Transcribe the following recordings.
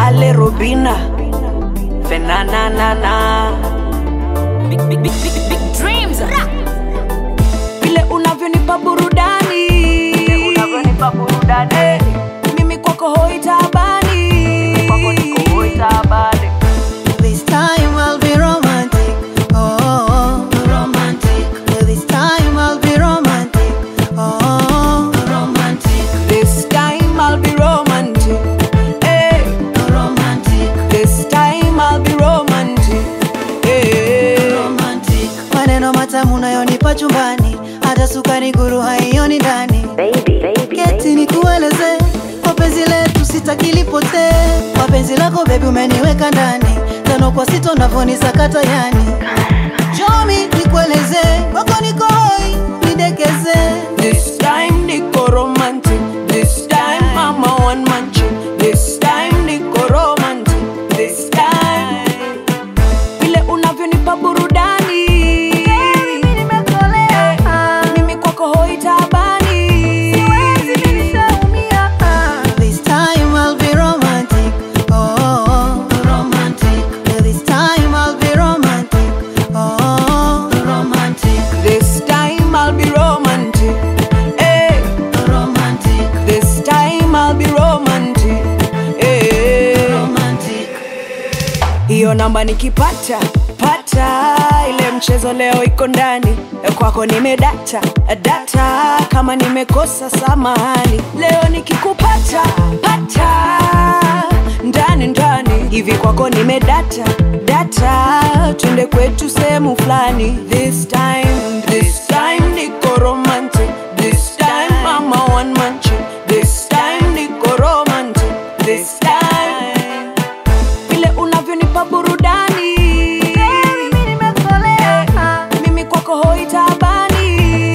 Ale Robina Fenananana Big, big, big, big, big dreams. vile unavyonipa burudani unavyonipa burudani eh, mimi kwako hoi tabani kwako niko hoi tabani This time I'll be romantic. Oh, romantic. This time I'll be romantic. Oh, romantic. This time I'll be romantic. Hey, Romantic. this time I'll be romantic. Hey. Romantic. Maneno matamu nayonipa chumbani, hata sukari guru haioni ndani. Keti nikueleze kwa penzi letu sitakilipotee. Kwa penzi lako bebi umeniweka ndani, tano kwa sita unavyonisakata yani. Chomi nikueleze, wako niko hoi, nidekeze. This time niko romantic. This time I'm a one man chick. This time niko romantic. This time vile unavyonipa burudani. Mimi kwako hoi tabani. This time I'll be romantic. Oh, romantic. This time I'll be romantic. Oh, romantic. This time I'll be romantic. Hey. Romantic. This time I'll be romantic. Hey. Romantic. Hiyo namba nikipata pata, ile mchezo leo iko ndani kwako, nimedata data, kama nimekosa samahani. Leo nikikupata pata ndani ndani hivi kwako nimedata data, twende kwetu sehemu fulani. This time, this time niko romantic. This time I'm a one man chick. This time niko romantic. This time vile unavyonipa burudani mimi kwako hoi tabani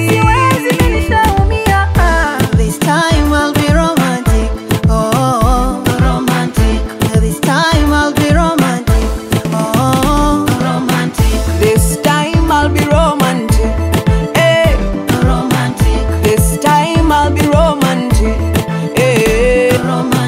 This time I'll be romantic. Oh, romantic. This time I'll be romantic. Oh, romantic. This time I'll be romantic. Hey, Romantic. this time I'll be romantic. Hey. Romantic.